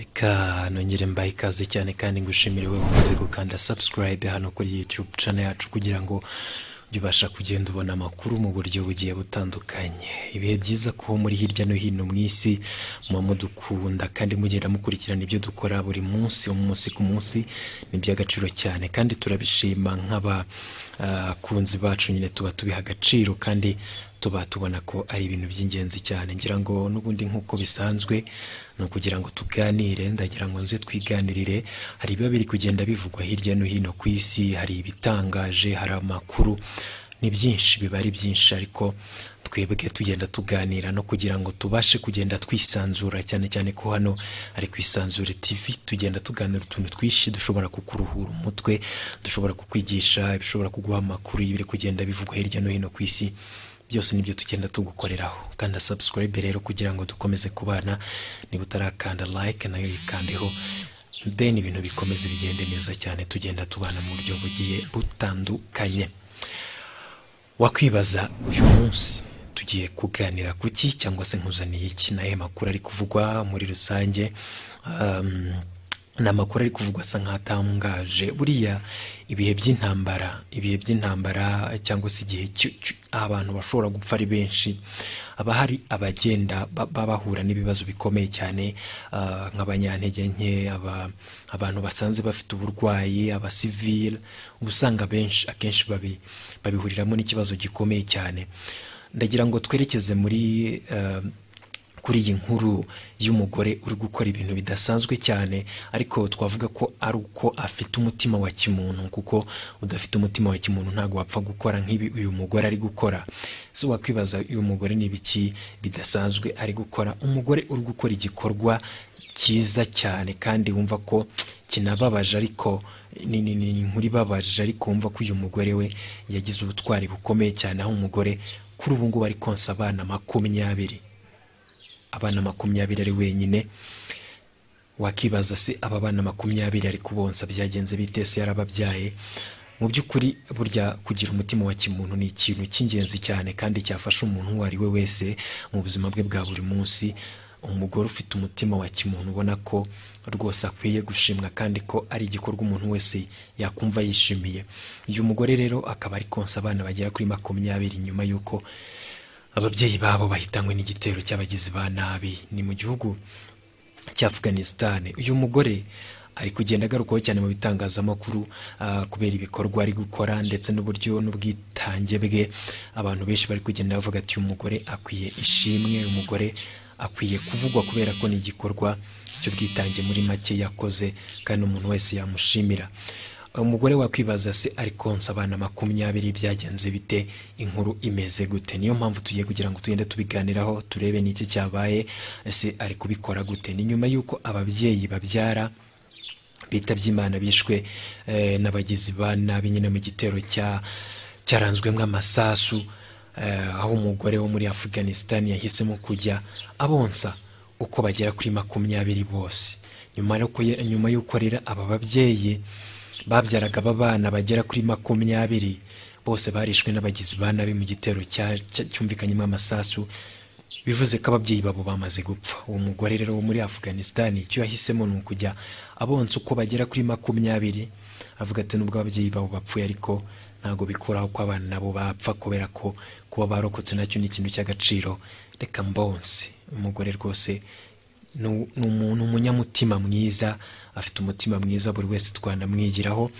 reka nongere mbahe ikaze cyane kandi ngushimire wowe umaze gukanda subscribe hano kuri YouTube channel yacu kugira ngo ujye ubasha kugenda ubona amakuru mu buryo bugiye butandukanye ibihe byiza ko muri hirya no hino mu isi muba mudukunda kandi mugenda mukurikirana ibyo dukora buri munsi umunsi ku munsi ni iby'agaciro cyane kandi turabishima nk'abakunzi bacu nyine tuba tubiha agaciro kandi tuba tubona ko ari ibintu by'ingenzi cyane ngira ngo n'ubundi nk'uko bisanzwe ni ukugira ngo tuganire ndagira ngo nze twiganirire hari ibiba biri kugenda bivugwa hirya no hino ku isi hari ibitangaje hari amakuru ni byinshi biba ari byinshi ariko twebwe tugenda tuganira no kugira ngo tubashe kugenda twisanzura cyane cyane ko hano ari ku isanzure tv tugenda tuganira utuntu twinshi dushobora kukuruhura umutwe dushobora kukwigisha ibishobora kuguha amakuru y'ibiri kugenda bivugwa hirya no hino ku isi byose nibyo tugenda tugukoreraho kanda subscribe rero kugira ngo dukomeze kubana niba utarakanda like nayo yikandeho then ibintu bikomeze bigende neza cyane tugenda tubana mu buryo bugiye butandukanye wakwibaza uyu munsi tugiye kuganira ku ki cyangwa se nkuzaniye iki nayo makuru ari kuvugwa muri rusange um, ni amakuru ari kuvugwa asa nk'atangaje buriya ibihe by'intambara ibihe by'intambara cyangwa se igihe cy- cy- abantu bashobora gupfa ari benshi haba hari abagenda ba- baba bahura n'ibibazo bikomeye cyane ah, nk'abanyantege nke aba- abantu basanze bafite uburwayi abasivile uba usanga benshi akenshi babi- babihuriramo n'ikibazo gikomeye cyane ndagira ngo twerekeze muri ah, kuri iyi nkuru y'umugore uri gukora ibintu bidasanzwe cyane ariko twavuga ko ari uko afite umutima wa kimuntu kuko udafite umutima wa kimuntu ntabwo wapfa gukora nk'ibi uyu mugore ari gukora so wakwibaza uyu mugore ni ibiki bidasanzwe ari gukora umugore uri gukora igikorwa cyiza cyane kandi wumva ko kinababaje ariko ni ni- ni- ni inkuru ibabaje ariko wumva ko uyu mugore we yagize ubutwari bukomeye cyane aho umugore kuri ubu ngubu ari konsa abana makumyabiri abana makumyabiri ari wenyine wakibaza se aba bana makumyabiri ari kubonsa byagenze bite se yarababyaye mu by'ukuri burya kugira umutima wa kimuntu ni ikintu cy'ingenzi cyane kandi cyafasha umuntu uwo ari we wese mu buzima bwe bwa buri munsi umugore ufite umutima wa kimuntu ubona ko rwose akwiye gushimwa kandi ko ari igikorwa umuntu wese yakumva yishimiye uyu mugore rero akaba ari konsa abana bagera kuri makumyabiri nyuma y'uko ababyeyi babo bahitanywe n'igitero cy'abagizi ba nabi ni mu gihugu cya afghanistan uyu mugore ari kugenda agarukwaho cyane mu bitangazamakuru ah, kubera ibikorwa ari gukora ndetse n'uburyo n'ubwitange bwe abantu benshi bari kugenda bavuga ati uyu mugore akwiye ishimwe uyu mugore akwiye kuvugwa kubera ko ni igikorwa cy'ubwitange muri make yakoze kandi umuntu wese yamushimira umugore wakwibaza se ari konsa abana makumyabiri byagenze bite inkuru imeze gute niyo mpamvu tugiye kugira ngo tugende tubiganiraho turebe n'iki cyabaye ese ari kubikora gute ni nyuma y'uko ababyeyi babyara bitabye imana bishwe eh, n'abagizi ba nabi nyine mu gitero cya cyaranzwemo amasasu eh, aho umugore wo muri afghanistan yahisemo kujya abonsa uko bagera kuri makumyabiri bose nyuma y'uko nyuma y'uko rero aba babyeyi babyaraga abana bagera kuri makumyabiri bose barishwe n'abagizi ba nabi mu gitero cya- cya- cyumvikanyemo amasasu bivuze ko ababyeyi babo bamaze gupfa uwo mugore rero wo muri afghanistan icyo yahisemo ni ukujya abonsa uko bagera kuri makumyabiri avuga ati nubwo ababyeyi babo bapfuye ariko ntabwo bikuraho ko abana nabo bapfa kubera ko kuba barokotse nacyo ni ikintu cy'agaciro reka mbonse umugore rwose ni u- ni umuntu umunyamutima mwiza afite umutima mwiza buri wese twanamwigiraho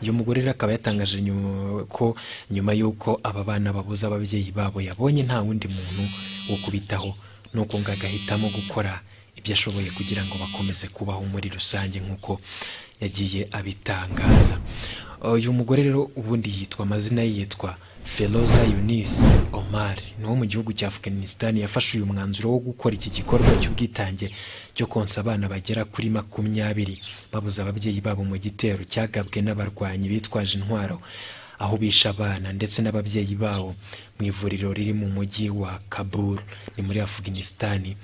uyu mugore rero akaba yatangaje nyu- ko nyuma y'uko aba bana babuze ababyeyi babo yabonye nta wundi muntu wo kubitaho nuko ngo agahitamo gukora ibyo ashoboye kugira ngo bakomeze kubaho muri rusange nk'uko yagiye abitangaza uyu mugore rero ubundi yitwa amazina ye yitwa feroza yunis omar ni uwo mu gihugu cya afghanistan yafashe uyu mwanzuro wo gukora iki gikorwa cy'ubwitange cyo konsa abana bagera kuri makumyabiri babuze ababyeyi babo mu gitero cyagabwe n'abarwanyi bitwaje intwaro aho bishe abana ndetse n'ababyeyi babo mu ivuriro riri mu mujyi wa kabul ni muri afghanistan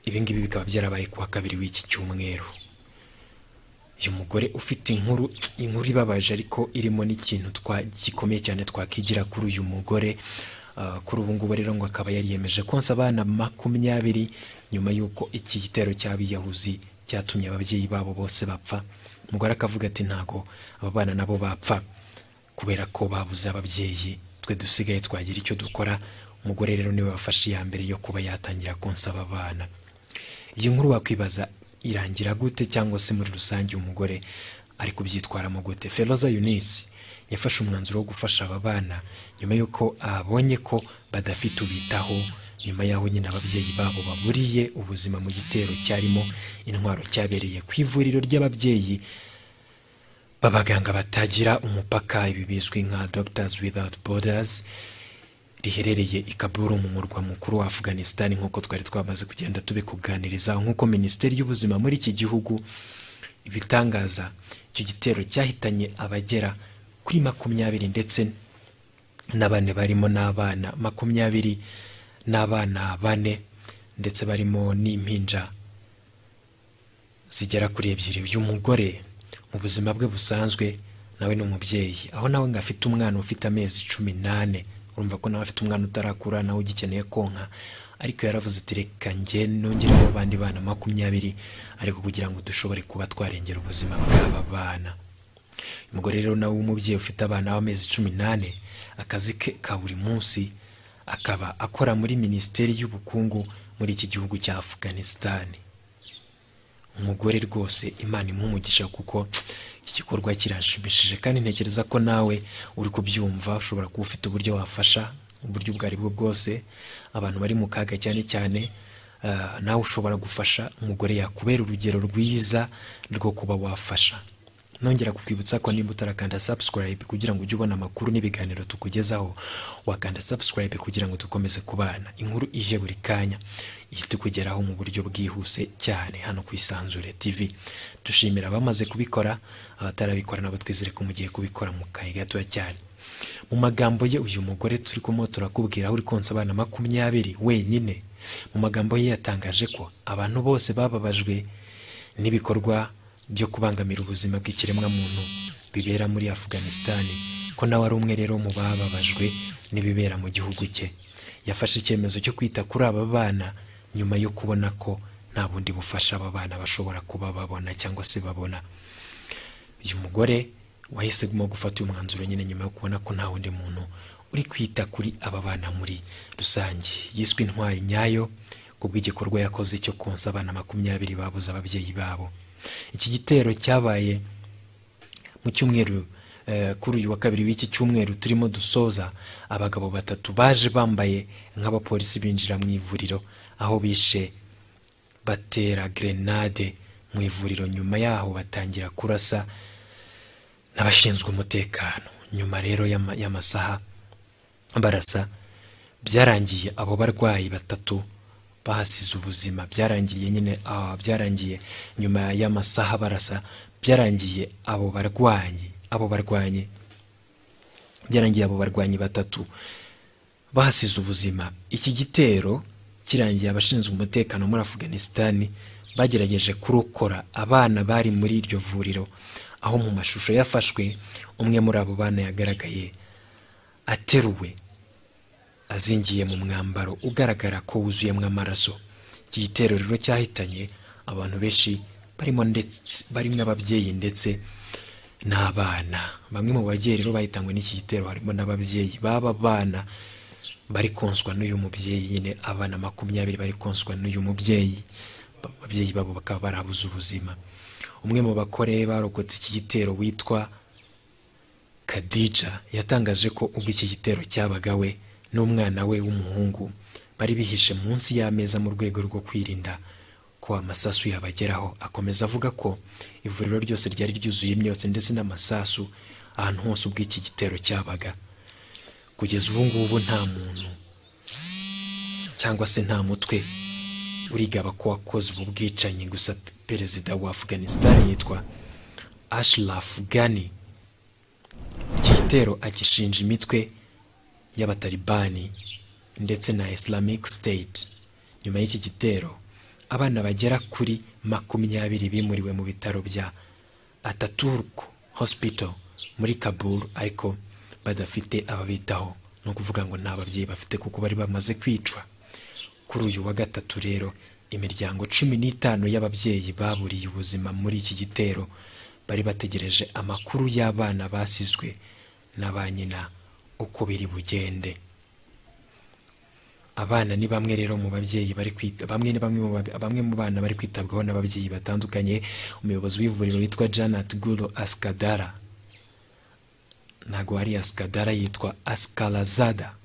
ibingibi bikaba byarabaye kuwa kabiri w'iki cyumweru uyu mugore ufite inkuru inkuru ibabaje ariko irimo n'ikintu twa- gikomeye cyane twakigira kuri uyu mugore Ah, kuri ubu ngubu rero ngo akaba yariyemeje konsa abana makumyabiri nyuma y'uko iki gitero cy'abiyahuzi cyatumye ababyeyi babo bose bapfa umugore akavuga ati ntabwo aba bana nabo bapfa kubera ko babuze ababyeyi twe dusigaye twagira icyo dukora umugore rero niwe wafashe iya mbere yo kuba yatangira konsaba abana iyi nkuru wakwibaza irangira gute cyangwa se muri rusange umugore ari kubyitwaramo gute feroza yunisi yafashe umwanzuro wo gufasha aba bana nyuma y'uko abonye ko badafite ubitaho nyuma y'aho nyine ababyeyi babo baburiye ubuzima mu gitero cyarimo intwaro cyabereye ku ivuriro ry'ababyeyi b'abaganga batagira umupaka ibi bizwi nka Doctors Without Borders riherereye i Kabul mu murwa mukuru wa Afghanistan nk'uko twari twamaze kugenda tubikuganiriza nk'uko Minisiteri y'Ubuzima muri iki gihugu ibitangaza icyo gitero cyahitanye abagera kuri makumyabiri ndetse na bane barimo n'abana makumyabiri n'abana bane ndetse barimo n'impinja zigera kuri ebyiri uyu mugore mu buzima bwe busanzwe nawe ni umubyeyi aho nawe ngo afite umwana ufite amezi cumi n'ane urumva ko nawe afite umwana utarakura nawe ugikeneye konka ariko yaravuze ati reka njye nongereho abandi bana makumyabiri ariko kugira ngo dushobore kuba twarengera ubuzima bw'aba bana uyu mugore rero nawe w'umubyeyi ufite abana b'amezi cumi n'ane akazi ke ka buri munsi akaba akora muri minisiteri y'ubukungu muri iki gihugu cya Afghanistan umugore rwose imana imumugisha kuko iki gikorwa kiranshimishije kandi ntekereza ko nawe uri kubyumva ushobora kuba ufite uburyo wafasha uburyo ubwo ari bwo bwose abantu bari mu kaga cyane cyane ah, nawe ushobora gufasha umugore yakubera urugero rwiza rwo kuba wafasha nongera kukwibutsa ko nimba utarakanda subscribe kugira ngo ujye ubona amakuru n'ibiganiro tukugezaho wakanda subscribe kugira ngo dukomeze kubana inkuru ije buri kanya ihita ikugeraho mu buryo bwihuse cyane hano ku isanzure tv dushimira abamaze kubikora abatarabikora nabo twizere ko mugiye kubikora mu kahe gatoya cyane mu magambo ye uyu mugore turi kumwe turakubwira aho uri konsa abana makumyabiri wenyine mu magambo ye yatangaje ko abantu bose bababajwe n'ibikorwa byo kubangamira ubuzima bw'ikiremwamuntu bibera muri Afghanistan ko nawe ari umwe rero mu bababajwe n'ibibera mu gihugu cye yafashe icyemezo cyo kwita kuri aba bana nyuma yo kubona ko nta bundi bufasha aba bana bashobora kuba babona cyangwa se babona uyu mugore wahisemo gufata uyu mwanzuro nyine nyuma yo kubona ko nta wundi muntu uri kwita kuri aba bana muri rusange yiswe intwari nyayo ku bw'igikorwa yakoze cyo konsa abana makumyabiri babuze ababyeyi babo iki gitero cyabaye mu cyumweru eh, kuri uyu wa kabiri w'iki cyumweru turimo dusoza abagabo batatu baje bambaye nk'abapolisi binjira mu ivuriro aho bishe batera grenade mu ivuriro nyuma yaho batangira kurasa n'abashinzwe umutekano nyuma rero y'ama- y'amasaha barasa byarangiye abo barwayi batatu bahasize ubuzima byarangiye nyine ah, byarangiye nyuma y'amasaha barasa byarangiye abo barwanyi abo barwanyi byarangiye abo barwanyi batatu bahasize ubuzima iki gitero kirangiye abashinzwe umutekano muri Afghanistan bagerageje kurokora abana bari muri iryo vuriro aho mu mashusho yafashwe umwe muri abo bana yagaragaye ateruwe azingiye mu mwambaro ugaragara ko wuzuyemo amaraso iki gitero rero cyahitanye abantu benshi barimo ndetse barimo ababyeyi ndetse n'abana bamwe mu babyeyi rero bahitanywe n'iki gitero harimo n'ababyeyi baba bana bari konswa n'uyu mubyeyi nyine abana makumyabiri bari konswa n'uyu mubyeyi Ba- ababyeyi babo bakaba barabuze ubuzima umwe mu bakore barokotse iki gitero witwa Khadija yatangaje ko ubwo iki gitero cyabaga we n'umwana we w'umuhungu bari bihishe munsi y'ameza mu rwego rwo kwirinda ko amasasu yabageraho akomeza avuga ko ivuriro ryose ryari ryuzuye imyotsi ndetse n'amasasu ahantu hose ubwo iki gitero cyabaga kugeza ubu ngubu nta muntu cyangwa se nta mutwe urigaba ko wakoze ubu bwicanyi gusa perezida wa Afghanistan yitwa Ashraf Ghani iki gitero agishinja imitwe y'abatalibani ndetse na islamic state nyuma y'iki gitero abana bagera kuri makumyabiri bimuriwe mu bitaro bya ataturk hospital muri kabul ariko badafite ababitaho ni ukuvuga ngo nta babyeyi bafite kuko bari bamaze kwicwa kuri uyu wa gatatu rero imiryango cumi n'itanu y'ababyeyi baburiye ubuzima muri iki gitero bari bategereje amakuru y'abana basizwe na ba nyina uko biri bugende abana ni bamwe rero mu babyeyi bari kwita bamwe ni bamwe mu babe- bamwe mu bana bari kwitabwaho n'ababyeyi batandukanye umuyobozi w'ivuriro witwa Janet Guru Askadara ntabwo ari Askadara yitwa Askalazada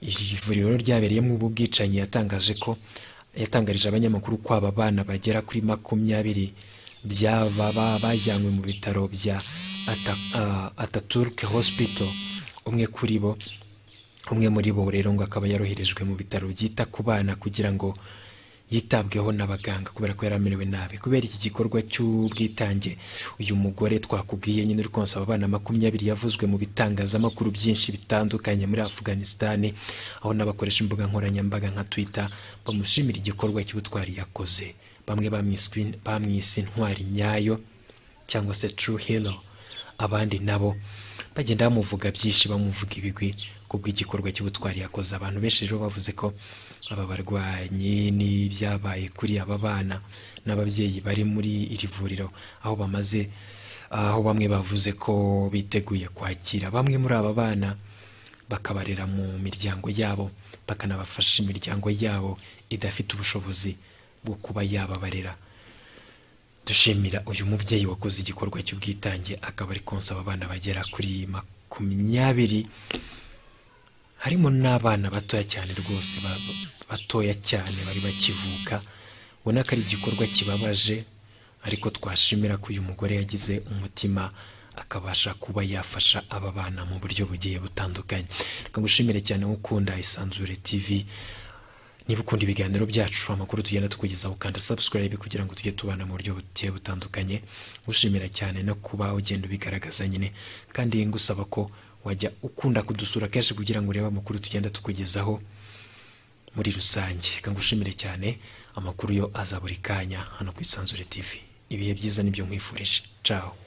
iri vuriro ryabereyemo ubu bwicanyi yatangaje ko yatangarije abanyamakuru ko aba bana bagera kuri makumyabiri byaba ba- bajyanywe mu bitaro bya Ata- ah, Ataturk Hospital umwe kuri bo umwe muri bo rero ngo akaba yaroherejwe mu bitaro byita ku bana kugira ngo yitabweho n'abaganga kubera ko yari amerewe nabi kubera iki gikorwa cy'ubwitange uyu mugore twakubwiye nyine uri konsa aba bana makumyabiri yavuzwe mu bitangazamakuru byinshi bitandukanye muri afuganisitani aho n'abakoresha imbuga nkoranyambaga nka twita bamushimira igikorwa cy'ubutwari yakoze bamwe bamwiswe- bamwise intwari nyayo cyangwa se True Hero abandi nabo bagenda bamuvuga byinshi bamuvuga ibigwi kubwo igikorwa cy'ubutwari yakoze abantu benshi rero bavuze ko aba barwanyi n'ibyabaye kuri aba bana n'ababyeyi bari muri iri vuriro aho bamaze aho bamwe bavuze ko biteguye kwakira bamwe muri aba bana bakabarera mu miryango yabo bakanabafasha imiryango yabo idafite ubushobozi bwo kuba yababarera dushimira uyu mubyeyi wakoze igikorwa cy'ubwitange akaba ari konsa aba bana bagera kuri makumyabiri harimo n'abana batoya cyane rwose ba- batoya cyane bari bakivuka ubona ko ari igikorwa kibabaje ariko twashimira ko uyu mugore yagize umutima akabasha kuba yafasha aba bana mu buryo bugiye butandukanye reka ngushimire cyane wo ukunda isanzure tv niba ukunda ibiganiro byacu amakuru tugenda tukugezaho ukanda subscribe kugira ngo tujye tubana mu buryo bugiye butandukanye gushimira cyane no kuba ugenda ubigaragaza nyine kandi ngusaba ko wajya ukunda kudusura kenshi kugira ngo urebe amakuru tugenda tukugezaho muri rusange reka ngushimire cyane amakuru yo aza buri kanya hano ku isanzure tv ibihe byiza nibyo nkwifurije caho